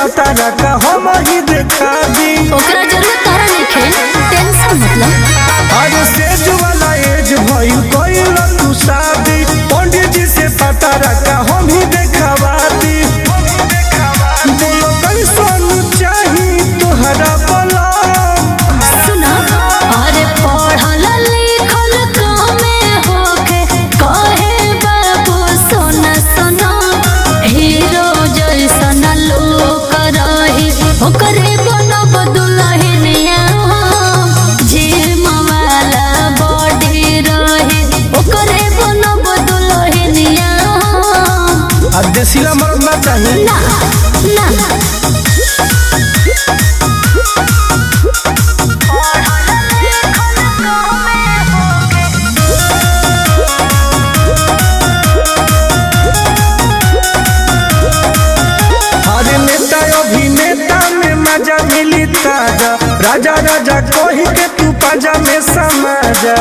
पता का हम ही देखा दी ओकरा जरूरत तारा नइखे टेंशन मतलब अरे सेज वाला एज भइल कइल तू शादी पंडित जी से पता का हम ही देखवा दी बोलो कैसन चाही तोहरा बला सुना अरे पढ़ल लिखल कमे होके कहे बाबू सोना सोना हीरो जैसन लोक रही ओकरे बनब दुल्हनिया जिम वाला बॉडी रही ओकरे बनब दुल्हनिया आ देसीला मर्द ना चाही ना ना अरे नेता अभिनेता में मजा मिली ताजा राजा राजा कही के तू पाजा में समाजा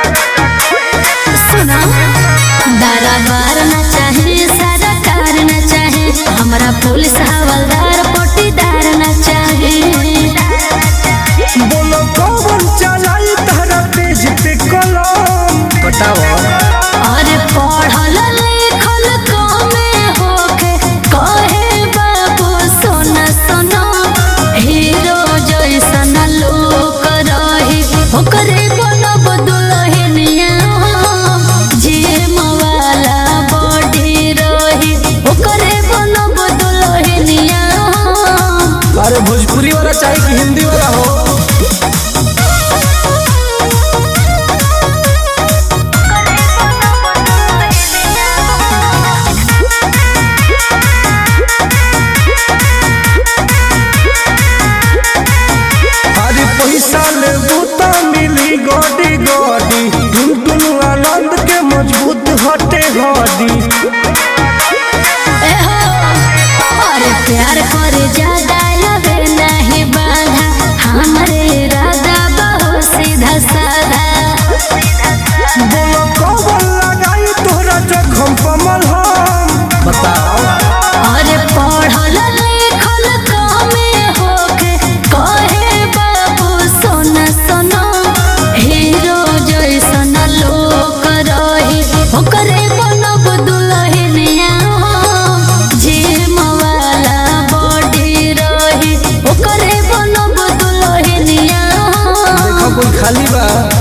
सुना दरबार न चाहे सरकार न चाहे हमरा पुलिस हवलदार पटीदार न चाहे बोलो कौन चलाई तारा पेज पे कलम बताओ अरे पढ़ल लिखल कमे होके कहे बाबू सोना सोना हीरो जैसन लोक रही ओकरे बनब दुल्हनिया जिम वाला बॉडी रही ओकरे बनब दुल्हनिया अरे भोजपुरी वाला चाहिए कि हिंदी वाला हो अरे पैसा ले बूता मिली गोडी गोडी टुन टुन आनंद के मजबूत हटे हड्डी एहो, अरे प्यार करे ज्यादा लगे नहीं बाधा हमारे इरादा बहुत सीधा साधा बोलो कौन लगाई तोहरा जखम कमल हम बताओ अरे पढ़ल लिखल कमे होके कहे बाबू सोना सोना हीरो जैसन लोक रही ओकरे बनब दुल्हनिया जिम वाला बॉडी रही ओकरे बनब दुल्हनिया देखो कोई खाली बा